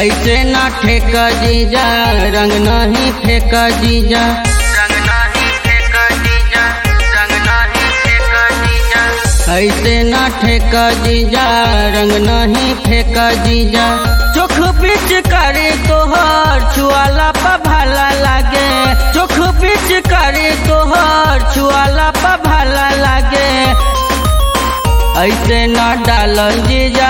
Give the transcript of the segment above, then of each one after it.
ऐसे ना ठेक जीजा रंग नहीं फेंक जीजा रंग नहीं फेंक जीजा रंग नहीं फेंक जीजा ऐसे ना ठेक जीजा रंग नहीं फेंक जीजा चोख बीच करे तोहर छुआला पा भाला लागे चोख बीच करे तोहर छुआला पा भाला लागे ऐसे न डाल जीजा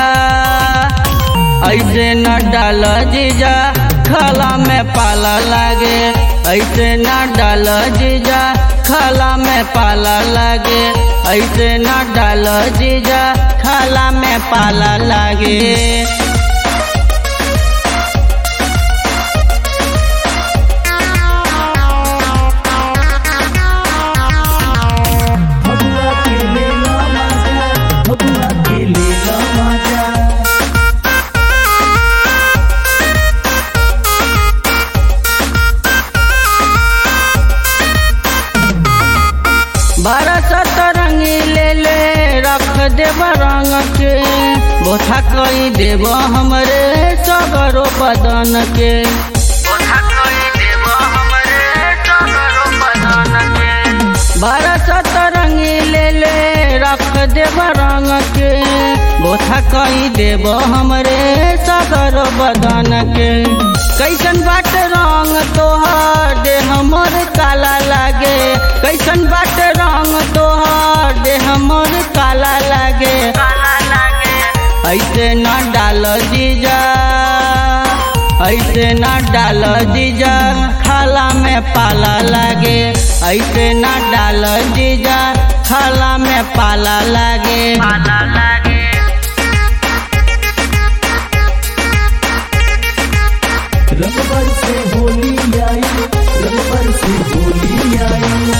ऐसे न डाल जीजा खाला में पाला लागे ऐसे न डाल जीजा खाला में पाला लागे ऐसे न डाल जीजा खाला में पाला लागे भगवा के लेला माजा भगवा के लेला माजा बारह सतरंगी ले ले रख देब रंग के बोथा कई देब हमरे सगरो बदन के बोथा कई देब हमरे सगरो बदन के बारह सतरंगी ले ले रख देब रंग के बोथा कई देब हमरे सगरो बदन के कैसन बाट रंग तोहर दे हमर काला लागे कैसन बाट रंग तोहर दे हमर काला लागे काला लागे ऐसे न डाल जीजा ऐसे न डाल जीजा खाला में पाला लागे ऐसे न डाल जीजा खाला में पाला लागे पाला लागे रंगबर से होली आई रंगबर से होली आई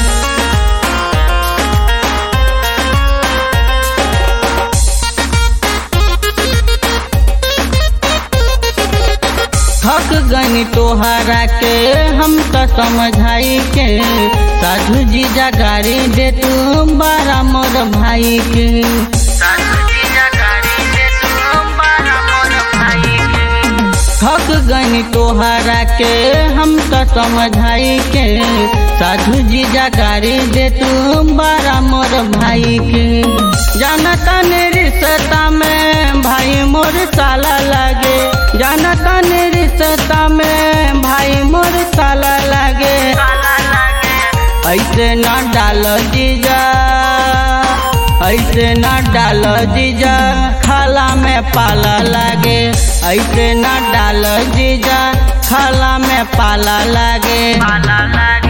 थक गनी तोहरा के हम तो समझाई के साधु जीजा गाड़ी दे तू बारा मोर भाई के साधु जीजा गाड़ी दे तू बारा मोर भाई के थक गनी तोहरा के हम तो समझाई के साधु जीजा गाड़ी दे तू बारा मोर भाई के जानता ने रिश्ता में भाई मोर साला लागे जानता ने रिश्ता में भाई मोर साला लागे ऐसे न डाल जीजा ऐसे न डाल जीजा खाला में पाला लागे ऐसे न डाल जीजा खाला में पाला लागे पाला लागे